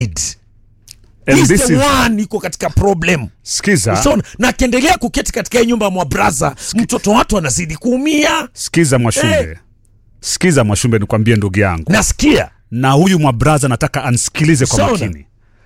And He's this the is, one iko katika problem skiza, Usaona? na akiendelea kuketi katika hii nyumba ya mwabraza mtoto watu anazidi kuumia skiza Mwashumbe, Eh. skiza Mwashumbe, nikwambie ndugu yangu, nasikia na huyu mwabraza nataka ansikilize kwa Sawa. makini.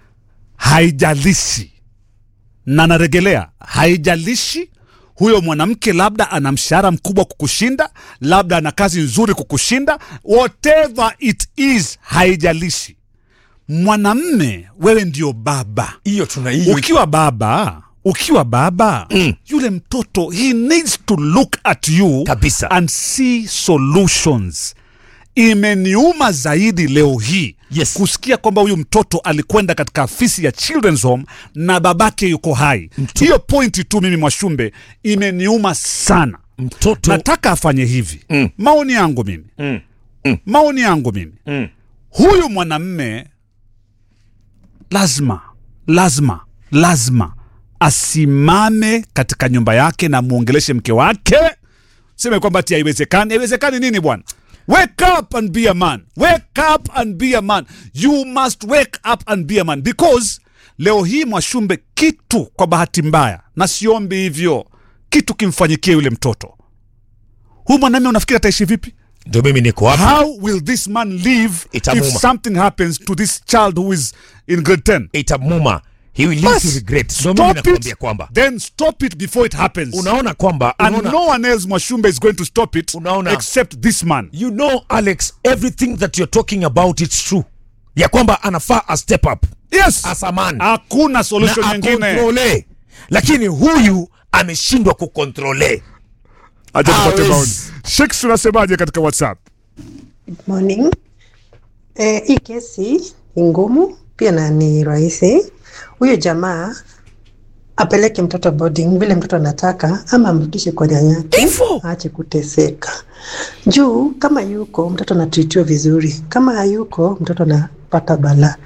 Haijalishi na naregelea, haijalishi huyo mwanamke labda ana mshahara mkubwa kukushinda, labda ana kazi nzuri kukushinda, whatever it is, haijalishi. Mwanamme, wewe ndio baba. hiyo tuna hiyo Ukiwa baba, ukiwa baba Mm. yule mtoto he needs to look at you Kabisa. and see solutions. Imeniuma zaidi leo hii Yes. kusikia kwamba huyu mtoto alikwenda katika afisi ya children's home na babake yuko hai. Hiyo pointi tu mimi Mwashumbe imeniuma sana. mtoto Nataka afanye hivi. Mm. Maoni yangu mimi, Mm. maoni yangu mimi Mm. huyu mwanamme lazima lazima lazima asimame katika nyumba yake na muongeleshe mke wake seme kwamba ti haiwezekani haiwezekani nini bwana wake up and be a man wake up and be a man you must wake up and be a man because leo hii mwashumbe kitu kwa bahati mbaya na siombi hivyo kitu kimfanyikie yule mtoto huyu mwanamme unafikiri ataishi vipi ndio mimi niko hapa How will this man live Itamuma. if something happens to this child who is in grade 10? itamuma he will live to Bas, regret ndio mimi stop nakwambia it, kwamba then stop it before it happens. unaona kwamba and unaona, no one else, Mwashumbe, is going to stop it Unaona. except this man. you know alex everything that you're talking about it's true ya kwamba anafaa a step up Yes. as a man Hakuna solution na nyingine. akontrole lakini huyu ameshindwa kukontrole Acha tupate Hawezi. maoni. Sheiks, unasemaje katika WhatsApp? Morning. Eh, hii kesi ni ngumu pia na ni rahisi. Huyo jamaa apeleke mtoto boarding vile mtoto anataka, ama amrudishe kwa nyanyake, Hivyo. aache kuteseka. Juu kama yuko mtoto anatritiwa vizuri, kama hayuko mtoto anapata balaa.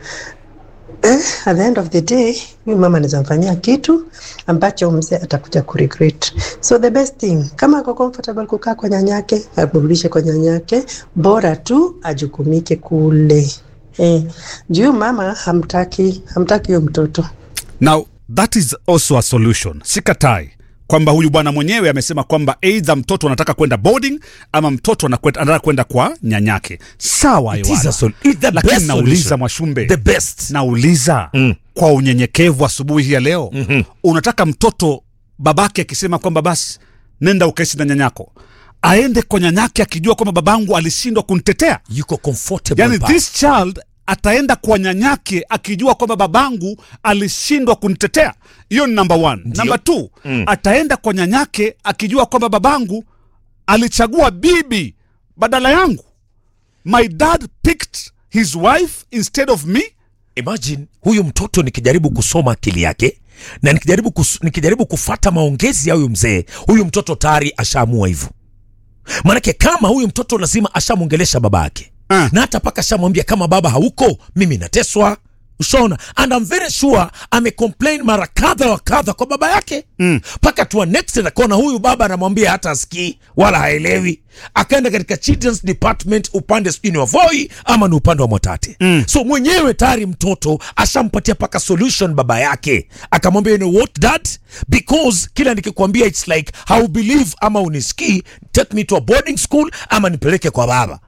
Eh, at the end of the day huyu mama anaweza mfanyia kitu ambacho mzee atakuja kuregret. So the best thing kama ako comfortable kukaa kwa nyanyake, amrudishe kwa nyanyake, bora tu ajukumike kule. Eh, juu mama hamtaki, hamtaki huyo mtoto. Now, that is also a solution. Sikatai kwamba huyu bwana mwenyewe amesema kwamba either mtoto anataka kwenda boarding ama mtoto anakwenda- anataka kwenda kwa nyanyake. Sawa, It is Yohana. a sol- it's the lakini best nauliza solution. Mwashumbe, the best nauliza Mm. kwa unyenyekevu asubuhi hii ya leo Mhm. unataka mtoto babake akisema kwamba basi nenda ukaishi na nyanyako aende kwa nyanyake akijua kwamba babangu alishindwa kunitetea yuko comfortable yani pale. this child ataenda kwa nyanyake akijua kwamba babangu alishindwa kunitetea hiyo ni number one number two Mm. ataenda kwa nyanyake akijua kwamba babangu alichagua bibi badala yangu my dad picked his wife instead of me imagine huyu mtoto nikijaribu kusoma akili yake na nikijaribu, kus, nikijaribu kufata maongezi ya huyu mzee huyu mtoto tayari ashaamua hivyo maanake kama huyu mtoto lazima ashamwongelesha baba yake Ah. na hata paka ashamwambia kama baba hauko mimi nateswa ushaona and I'm very sure amecomplain mara kadha wa kadha kwa baba yake mpaka mm. tua next akaona huyu baba anamwambia hata asikii wala haelewi akaenda katika children's department upande sijui ni wa voi ama ni upande wa mwatate mm. so mwenyewe tayari mtoto ashampatia paka solution baba yake akamwambia you know what dad because kila nikikwambia its like how believe ama unisikii take me to a boarding school ama nipeleke kwa baba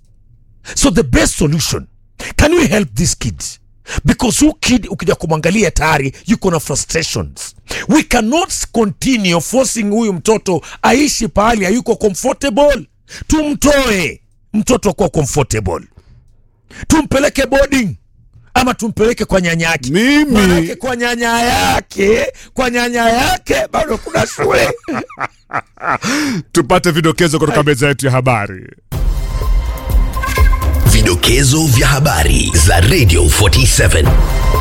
so the best solution can we help this kid because who kid ukija kumwangalia tayari yuko na frustrations we cannot continue forcing huyu mtoto aishi pahali hayuko comfortable tumtoe mtoto kuwa comfortable tumpeleke boarding ama tumpeleke kwa nyanya yake Mimi- Manake kwa nyanya yake kwa nyanya yake bado kuna shule tupate vidokezo kutoka meza yetu ya habari Vidokezo vya habari za Radio 47.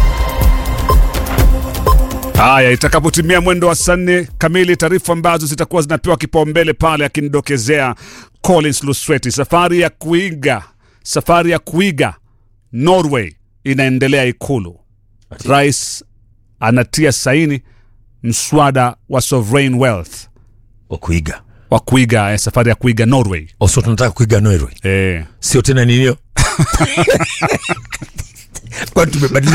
haya itakapotimia mwendo wa saa nne kamili taarifa ambazo zitakuwa zinapewa kipaumbele pale akinidokezea collins lusweti safari ya kuiga safari ya kuiga norway inaendelea ikulu rais anatia saini mswada wa sovereign wealth wa kuiga wa kuiga eh, safari ya kuiga norway oso tunataka kuiga Norway eh. sio tena ninio kwani tumebadilika